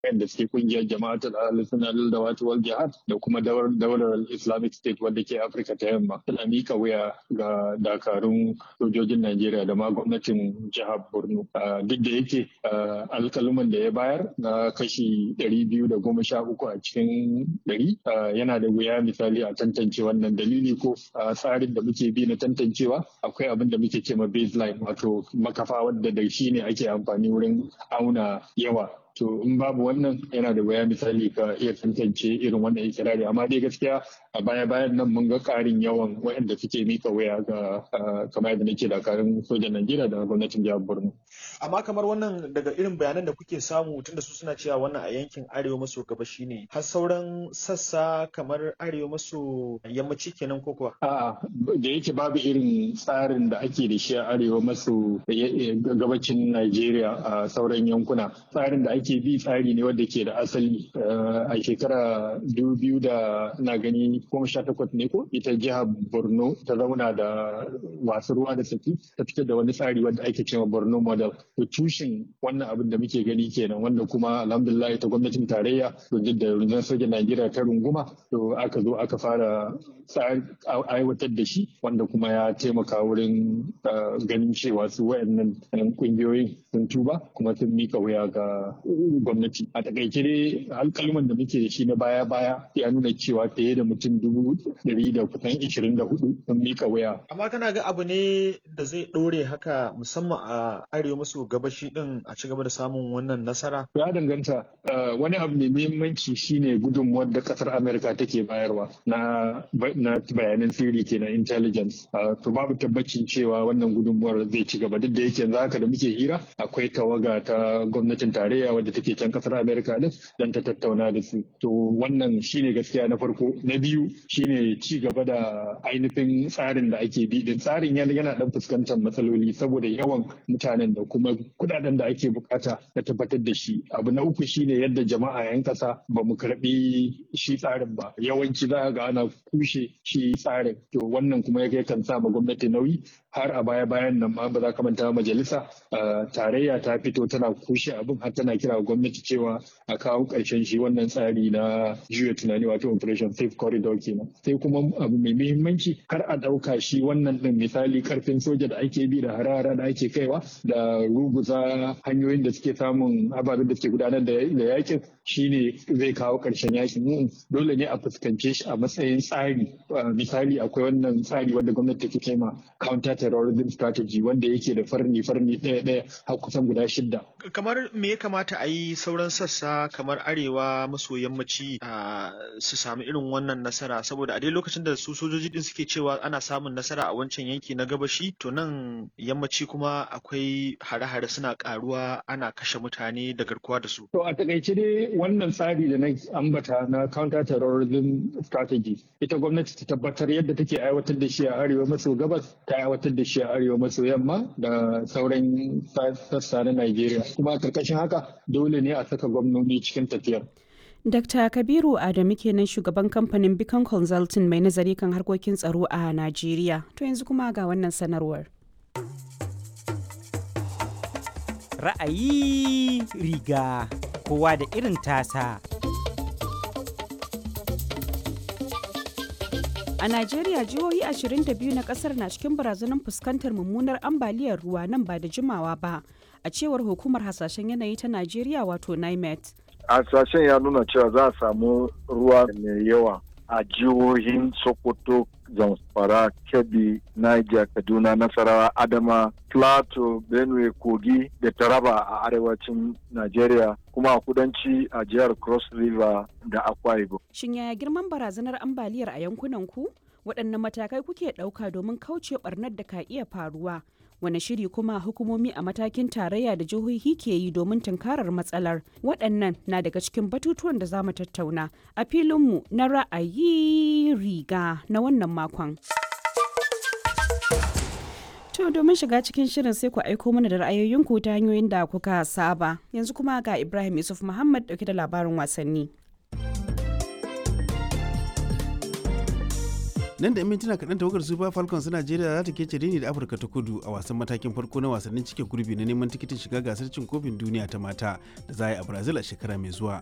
wanda suke kungiyar jama'atul al-sunnah da wato wal jihad da kuma daular Islamic State wadda ke Afirka ta yamma suna mika wuya ga dakarun sojojin Najeriya da ma gwamnatin jihar Borno duk da yake alkaluman da ya bayar na kashi ɗari biyu da goma sha uku a cikin ɗari yana da wuya misali a tantance wannan dalili ko tsarin da muke bi na tantancewa akwai abin da muke ce ma baseline wato makafa wadda da shi ne ake amfani wurin auna yawa to in babu wannan yana da waya misali ka iya tantance irin wannan ikirari amma dai gaskiya a baya bayan nan mun ga karin yawan waɗanda suke mika waya ga kamar yadda nake dakarun sojan Najeriya da gwamnatin jihar Borno. Amma kamar wannan daga irin bayanan da kuke samu tunda su suna cewa wannan a yankin arewa maso gabashi ne har sauran sassa kamar arewa maso yammaci kenan ko kuwa? A'a da yake babu irin tsarin da ake da shi a arewa maso gabacin Najeriya a sauran yankuna tsarin da ake bi tsari ne wanda ke da asali a shekara biyu da na gani goma sha takwas ne ko ita jihar borno ta zauna da wasu ruwa da saki ta fitar da wani tsari wanda ake cewa borno model to tushen wannan abin da muke gani kenan wanda kuma alhamdulillah ta gwamnatin tarayya duk da rundunar sojan najeriya ta runguma to aka zo aka fara aiwatar da shi wanda kuma ya taimaka wurin ganin cewa su wayannan kungiyoyin sun tuba kuma sun mika wuya ga gwamnati a takaice dai alkalman da muke da shi na baya baya ya nuna cewa fiye da mutum dubu ɗari da kusan ishirin da hudu sun mika waya. amma kana ga abu ne da zai ɗore haka musamman a arewa maso gabashi din a ci gaba da samun wannan nasara ya danganta wani abu mai muhimmanci shine gudunmuwar da kasar amerika take bayarwa na bayanan sirri kenan intelligence to babu tabbacin cewa wannan gudunmuwar zai ci gaba duk da yake yanzu haka da muke hira akwai tawaga ta gwamnatin tarayya wadda take can kasar Amerika din dan ta tattauna da su. To wannan shine gaskiya na farko. Na biyu shine ci gaba da ainihin tsarin da ake bi din tsarin yana yana dan fuskantar matsaloli saboda yawan mutanen da kuma kudaden da ake bukata na tabbatar da shi. Abu na uku shine yadda jama'a yan kasa ba mu karbi shi tsarin ba. Yawanci za ga ana kushe shi tsarin. To wannan kuma ya kan sa ma gwamnati nauyi har a baya bayan nan ma ba za ka manta majalisa tarayya ta fito tana kushe abin har tana kira gwamnati cewa a kawo ƙarshen shi wannan tsari na juya tunani wato operation safe corridor kenan sai kuma abu mai muhimmanci kar a ɗauka shi wannan ɗin misali karfin soja da ake bi da harara da ake kaiwa da ruguza hanyoyin da suke samun ababen da suke gudanar da yakin shine zai kawo ƙarshen yakin dole ne a fuskance shi a matsayin tsari misali akwai wannan tsari wanda gwamnati take kai ma counter terrorism strategy wanda yake da farni farni ɗaya ɗaya har kusan guda shidda kamar me ya kamata a yi sauran sassa kamar arewa maso yammaci su sami irin wannan nasara saboda a dai lokacin da su sojoji din suke cewa ana samun nasara a wancan yanki na gabashi to nan yammaci kuma akwai hare-hare suna karuwa ana kashe mutane da garkuwa da su to a takaice dai wannan tsari da na ambata na counter terrorism strategy ita gwamnati ta tabbatar yadda take aiwatar da shi a arewa maso gabas ta aiwatar da shi a arewa maso yamma da sauran sassa na Najeriya kuma karkashin haka dole ne a saka gwamnoni cikin tafiyar. Dr. Kabiru Adamu kenan shugaban kamfanin Beacon Consulting mai nazari kan harkokin tsaro a Najeriya. To yanzu kuma ga wannan sanarwar. Ra'ayi riga kowa da irin tasa. A Najeriya jihohi 22 na kasar na cikin barazanar fuskantar mummunar ambaliyar ruwa nan ba da jimawa ba, a cewar hukumar hasashen yanayi ta Najeriya wato NIMET. Hasashen ya nuna cewa za a samu ruwa mai yawa a jihohin Sokoto, Zamfara, Kebbi, Niger, Kaduna, Nasarawa, Adama, Plateau, Benue, Kogi da Taraba a arewacin Najeriya kuma a kudanci a jihar Cross River da Akwa Ibom. Shin yaya girman barazanar ambaliyar a yankunan ku? Waɗanne matakai kuke ɗauka domin kauce ɓarnar da ka iya faruwa? Wane shiri kuma hukumomi a matakin tarayya da jihohi ke yi domin tunkarar matsalar? Waɗannan na daga cikin batutuwan da za mu tattauna a filinmu na ra'ayi riga na wannan makon. To domin shiga cikin shirin sai ku aiko mana da ra'ayoyinku ta hanyoyin da kuka saba. Yanzu kuma ga Ibrahim Yusuf Muhammad dauke da labarin wasanni. nan da 'yan mintuna kaɗan tawagar super falcons najeriya za ta kece rini da afirka ta kudu a wasan matakin farko na wasannin cike gurbi na neman tikitin shiga gasar cin kofin duniya ta mata da za a yi a brazil a shekara mai zuwa